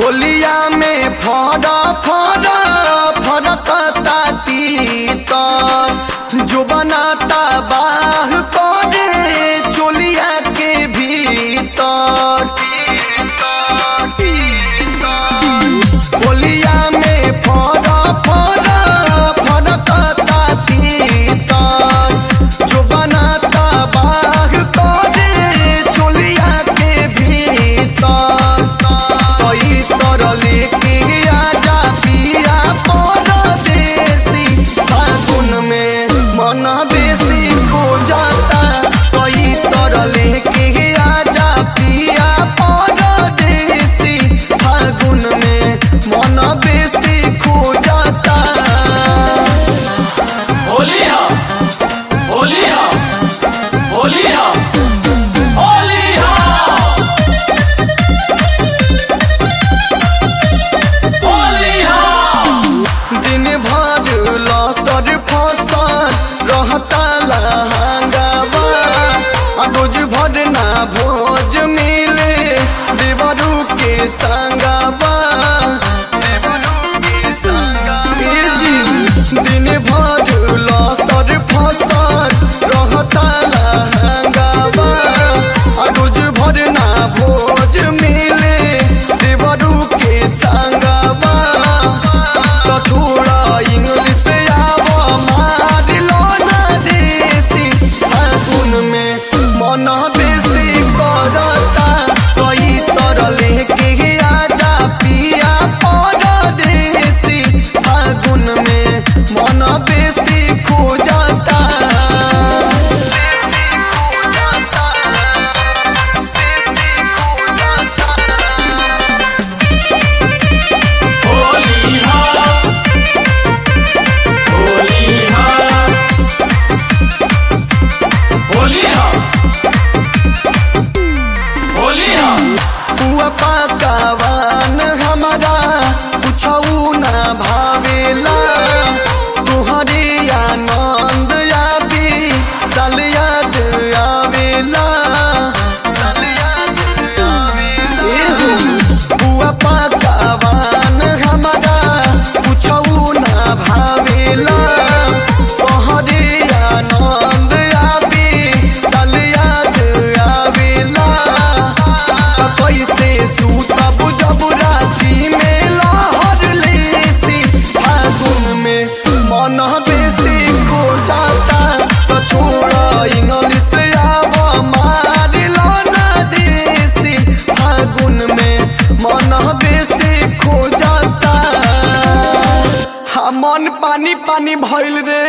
होलिया में फड़ा फड़ा फड़कता तीतर जो बनाता बाह करे चोलिया के भीतर होलिया में फड़ा फड़ा फड़कता तीतर जो बनाता बाह करे चोलिया के भीतर कई तर लेके आजा पिया परदेसी फागुन में मन बेसी खो जाता कई तर लेके आजा पिया परदेसी फागुन में मन बेसी खो जाता होली हा होली हा होली हा होली हा होली हा दिन भर लसर फसल रहता लहंगावा आ रोज भर ना भोज मिले देवरू के संगावा देवरू के संगावा ए जी, दिन भर लसर फसल रहता लहंगावा आ रोज भर ना भोज मिले देवरू के संगावा तो थोड़ा इंग्लिश आव मार लो ना देसी फागुन में मन बेसी करता कई तर लेके आजा पिया परदेसी फागुन में मन बेसी खो जाता बेसी खो जाता बेसी खो जाता होली हा होली हा होली हा होली हा पुआ पकावान हमारा कुछऊ ना भावेला तुहरे आनंद यादी साल याद आवेला साल याद आवेला पुआ पकावान हमारा कुछऊ ना भावेला तोहरे आनंद आवे साल याद आवेला कैसे सूतब जब राती में लहर लेसी फागुन में मन बेसी खो जाता तो छोड़ इंग्लिश आव मार लो ना देसी फागुन में मन बेसी खो जाता हा मन पानी पानी भइल रे